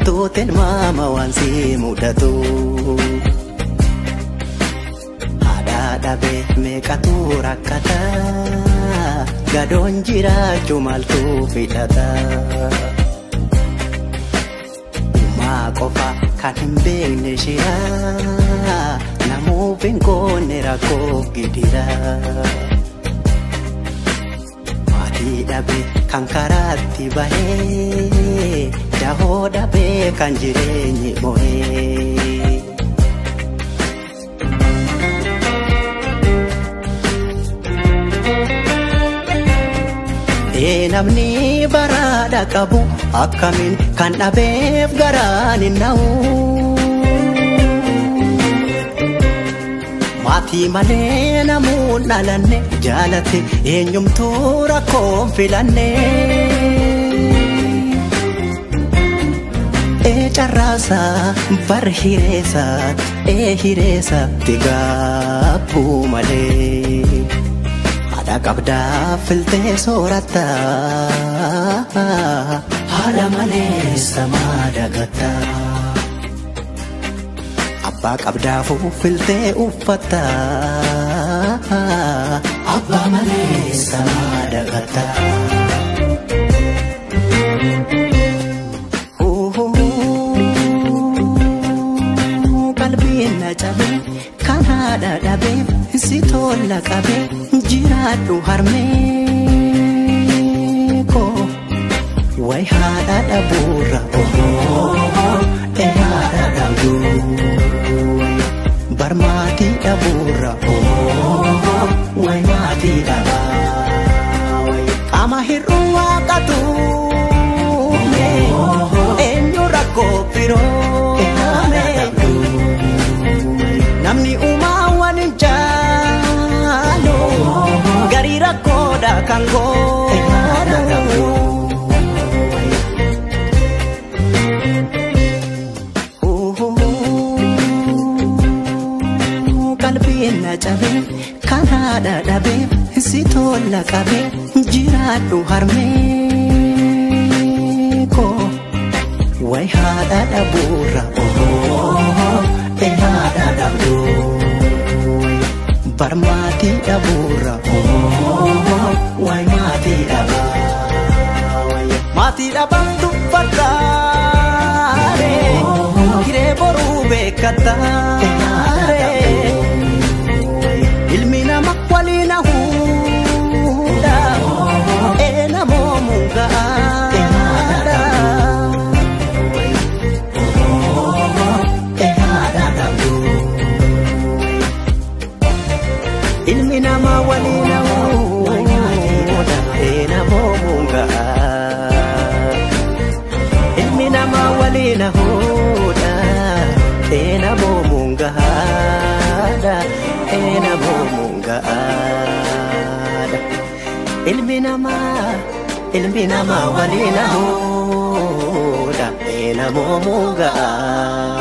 maaltu maama waan si mudatu. Haadha dhabee meeqatu rakkata gadoon jiraachuu maaltu fidhata. Uumaa qofa kan hin beekne shira namuuf hin koonne rakkoo gidira. Maatii dhabee kan karaatti bahee dahoo dhabee kan jireenyi mo'ee. namni baraadha qabu akkamiin kan dhabeef garaan hin na'u. Maatii malee namuun dhalanne jaalate eenyumtuu rakkoon filanne. Ee carraasa bar hireessa ee hireessa tigaabbuu malee. Haadha qabdaa filtee sooratta haadha malee samaa dagatta. Abbaa qabdaafuu filtee uffatta abbaa malee samaa dagatta. Qalbiin na cabee kan haadha dhabee si tolla qabee jiraadhu harmee koo way haadha dhabuurra ee haadha dhabdu bar maatii dhabuurra way maatii dhabaa qaama hir'uu waaqatu eenyu rakkoo biroo namni uumaa waan hin jaalu garii rakkoodha kan godhu. Qalbiin na cabee kan haadha dhabee si tolla qabee jiraadhu harmee koo way haadha dhabuurra ee haadha dhabdu. bar maatii dhabuurra way maatii dhabaa maatii dhabaan dubbataare hiree boruu beekataare ilmi nama waliin hahuudha ee namoomu ga'aadha. ilmi namaa waliin hahuudha ee namoomu ga'a. Ilmi namaa waliin hahuudha ee namoomu gahaadha ee namoomu gahaadha. Ilmi namaa ilmi namaa waliin hahuudha ee namoomu ga'a.